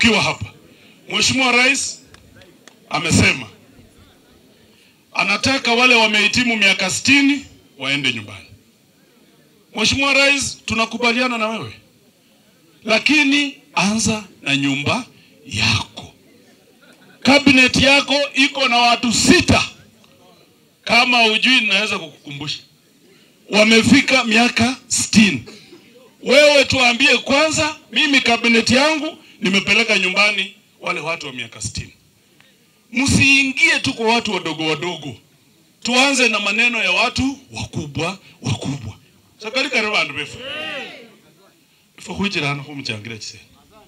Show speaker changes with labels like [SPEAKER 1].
[SPEAKER 1] ukiwa hapa. Mheshimiwa Rais amesema anataka wale wamehitimu miaka sitini waende nyumbani. Mheshimiwa Rais, tunakubaliana na wewe, lakini anza na nyumba yako. Cabinet yako iko na watu sita, kama ujui, naweza kukukumbusha, wamefika miaka sitini. Wewe tuambie kwanza, mimi kabineti yangu nimepeleka nyumbani wale watu wa miaka sitini. Msiingie tu kwa watu wadogo wadogo, tuanze na maneno ya watu wakubwa wakubwa. sakalika vandu vefu ifo khwichilana khumuchangira chisene